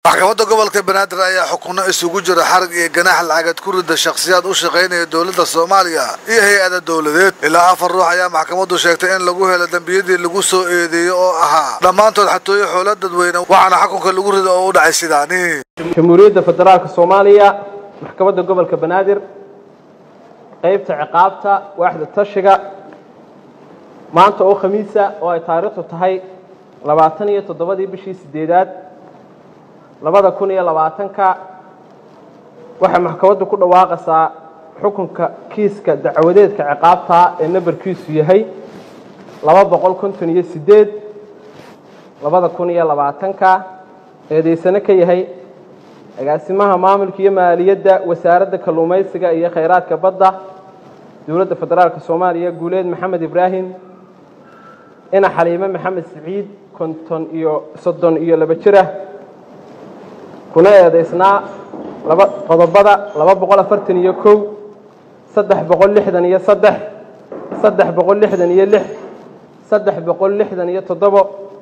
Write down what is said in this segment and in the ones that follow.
maxkamadda gobolka banaadir ayaa xukuno isugu jira xarag iyo ganaax lacagad ku rida shakhsiyaad u shaqaynaya dowladda soomaaliya iyo hay-ada dowladeed ilaa afar ruux ayaa maxkamaddu sheegtay in lagu helo dembiyadii lagu soo eedeeyey oo ahaa dhammaantood xatooyo xoolo dadweyne waxaana xukunka lagu rida oo u dhacay sidaani jamhuuriyadda federaalka soomaaliya maxkamadda gobolka banaadir qaybta ciqaabta waaxda tashiga maanta oo khamiisa oo ay taariikhdu tahay labaatan iyo toddobadii bishii sideedaad labada kun iyo labaatanka waxay maxkamaddu ku dhawaaqaysaa xukunka kiiska dacwadeedka ciqaabta ee nambarkiisu yahay laba boqol konton iyo sideed labada kun iyo labaatanka eedeysano ka yahay agaasimaha maamulka iyo maaliyadda wasaaradda kalluumaysiga iyo khayraadka badda dowladda federaalka soomaaliya guuleed maxamed ibraahim ina xaliime maxamed siciid konton iyo soddon iyo laba jirah kuna eedaysnaa laba qodobada laba boqol afartan iyo kow saddex boqol lixdan iyo saddex saddex boqol lixdan iyo lix saddex boqol lixdan iyo toddobo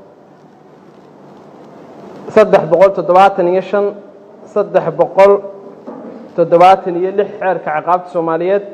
saddex boqol toddobaatan iyo shan saddex boqol toddobaatan iyo lix xeerka ciqaabta soomaaliyeed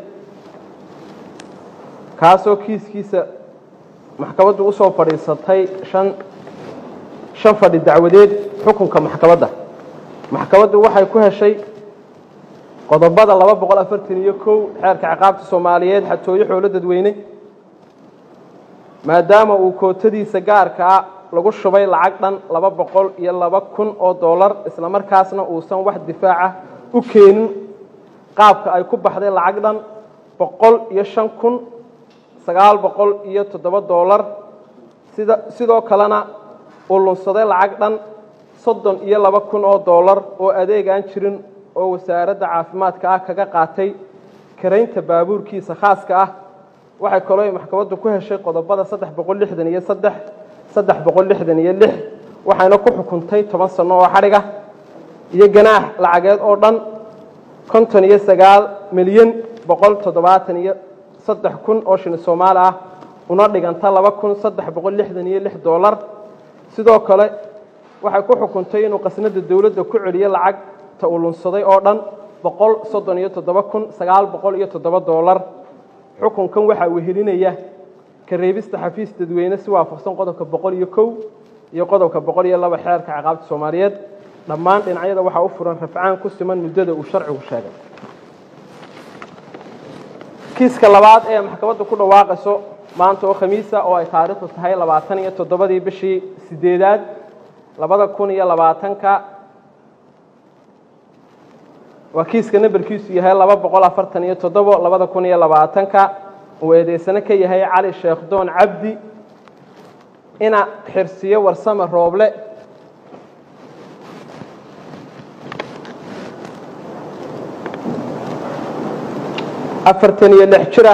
kaasoo kiiskiisa maxkamaddu usoo fadhiisatay shan shan fadhi dacwadeed xukunka maxkamadda maxkamaddu waxay ku heshay qodobada laba boqol afartan iyo kow xeerka ciqaabta soomaaliyeed xatooyo xoolo dadweyne maadaama uu kootadiisa gaarka ah lagu shubay lacag dhan laba boqol iyo laba kun oo dollar isla markaasna uusan wax difaaca u keenin qaabka ay ku baxday lacag dhan boqol iyo shan kun sagaal boqol iyo toddoba dollar sida sidoo kalena uu lunsaday lacag dhan soddon iyo laba kun oo dollar oo adeeg aan jirin oo wasaaradda caafimaadka ah kaga qaatay karaynta baabuurkiisa khaaska ah waxay kaloo maxkamaddu ku heshay qodobada saddex boqol lixdan iyo saddex saddex boqol lixdan iyo lix waxayna ku xukuntay toban sano oo xadhiga iyo ganaax lacageed oo dhan konton iyo sagaal milyan boqol toddobaatan iyo saddex kun oo shilin soomaali ah una dhiganta laba kun saddex boqol lixdan iyo lix dollar sidoo kale waxay ku xukuntay inuu qasnada dowladda ku celiyo lacagta uu lunsaday oo dhan boqol soddon iyo toddoba kun sagaal boqol iyo toddoba dollar xukunkan waxaa wehelinaya ka reebista xafiis dadweyne si waafaqsan qodobka boqol iyo kow iyo qodobka boqol iyo laba xeerka ciqaabta soomaaliyeed dhammaan dhinacyada waxaa u furan rafcaan ku siman muddada uu sharcigu sheegay kiiska labaad ee maxkamadda ku dhawaaqayso maanta oo khamiisa oo ay taariikhdu tahay labaatan iyo toddobadii bishii sideedaad labada kun iyo labaatanka waa kiiska nambarkiisu yahay laba boqol afartan iyo toddobo labada kun iyo labaatanka uu eedeysano ka yahay cali sheekh doon cabdi ina xirsiyo warsame rooble afartan iyo lix jira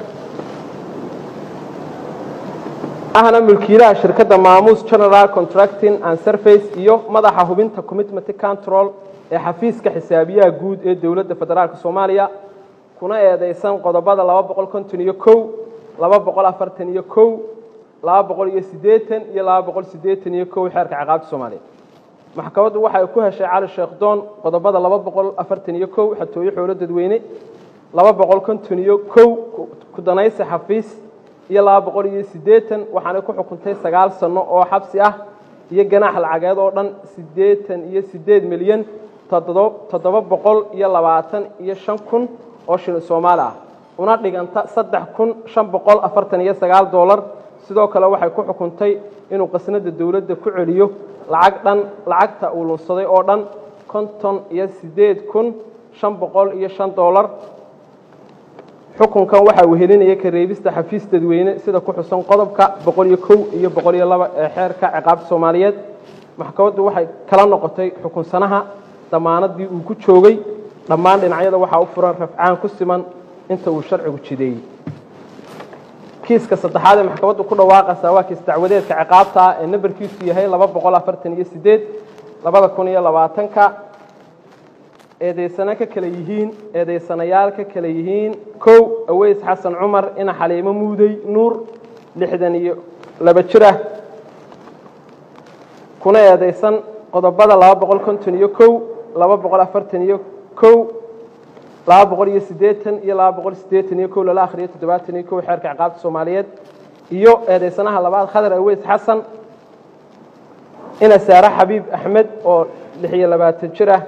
ahna mulkiilaha shirkadda maamuus general contracting and surface iyo madaxa hubinta commitment control ee xafiiska xisaabiyaha guud ee dowladda federaalk soomaaliya kuna eedeysan qodobada laba boqol konton iyo kow laba boqol afartan iyo kow laba boqol iyo siddeetan iyo laba boqol siddeetan iyo kow xeerka ciqaabta soomaaliya maxkamaddu waxay ku heshay cali sheekh doon qodobada laba boqol afartan iyo kow xatooyo xoolo dadweyne laba boqol konton iyo kow kudanaysi xafiis iyo laba boqol iyo siddeetan waxaanay ku xukuntay sagaal sano oo xabsi ah iyo ganaax lacageed oo dhan siddeetan iyo siddeed milyan toddoba boqol iyo labaatan iyo shan kun oo shilin soomaali ah una dhiganta saddex kun shan boqol afartan iyo sagaal dollar sidoo kale waxay ku xukuntay inuu qasnada dowladda ku celiyo lacag dhan lacagta uu lunsaday oo dhan konton iyo siddeed kun shan boqol iyo shan dollar xukunkan waxaa wehelinaya ka reebista xafiis dadweyne sida ku xusan qodobka boqol iyo kow iyo boqol iyo laba ee xeerka ciqaabta soomaaliyeed maxkamaddu waxay kala noqotay xukunsanaha damaanadii uu ku joogay dhammaan dhinacyada waxaa u furan rafcaan ku siman inta uu sharcigu jideeyey kiiska saddexaad ee maxkamaddu ku dhawaaqaysaa waa kiis dacwadeedka ciqaabta ah ee nambarkiisu yahay laba boqol afartan iyo sideed labada kun iyo labaatanka eedeysano ka kale yihiin eedeysanayaal ka kale yihiin kow aweys xasan cumar ina xaliimo muudey nuur lixdan iyo laba jir ah kuna eedeysan qodobada laba boqol konton iyo kow laba boqol afartan iyo kow laba boqol iyo siddeetan iyo laba boqol siddeetan iyo kow lala akhriyo toddobaatan iyo kow xeerka ciqaabta soomaaliyeed iyo eedeysanaha labaad khadar aweys xasan ina saare xabiib axmed oo lix iyo labaatan jir ah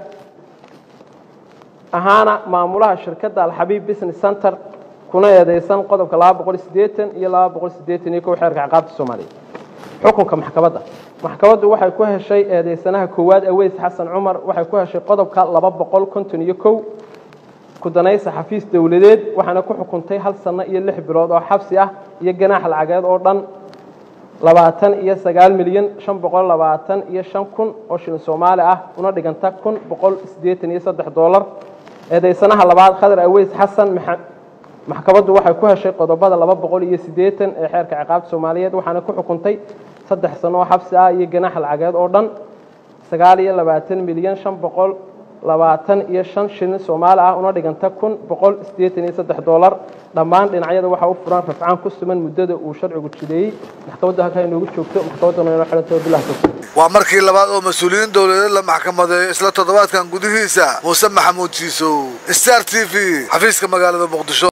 ahaana maamulaha shirkadda alxabiib business center kuna eedeysan qodobka laba boqol siddeetan iyo laba boqol siddeetan iyo kow xeerka ciqaabta soomaaliyeed xukunka maxkamadda maxkamaddu waxay ku heshay eedeysanaha koowaad aweys xasan cumar waxay ku heshay qodobka laba boqol konton iyo kow kudanaysa xafiis dowladeed waxaana ku xukuntay hal sano iyo lix bilood oo xabsi ah iyo ganaax lacageed oo dhan labaatan iyo sagaal milyan shan boqol labaatan iyo shan kun oo shilin soomaali ah una dhiganta kun boqol siddeetan iyo saddex doolar eedeysanaha labaad khadar aweys xasan maxkamaddu waxay ku heshay qodobada laba boqol iyo siddeetan ee xeerka ciqaabta soomaaliyeed waxaana ku xukuntay saddex sano oo xabsi ah iyo ganaax lacageed oo dhan sagaal iyo labaatan milyan shan boqol labaatan iyo shan shilin soomaali ah una dhiganta kun boqol siddeetan iyo saddex doolar dhammaan dhinacyada waxaa u furan rafcaan ku suman muddada uu sharcigu jideeyey maxkamaddu halkaa inoogu joogto maxkamadduna inoo xidhantay wabilah tawfiiq waa markii labaad oo mas-uuliyiin dowladeed la maxkamadeeyo isla toddobaadkan gudihiisa muuse maxamuud jiisow star t v xafiiska magaalada muqdisho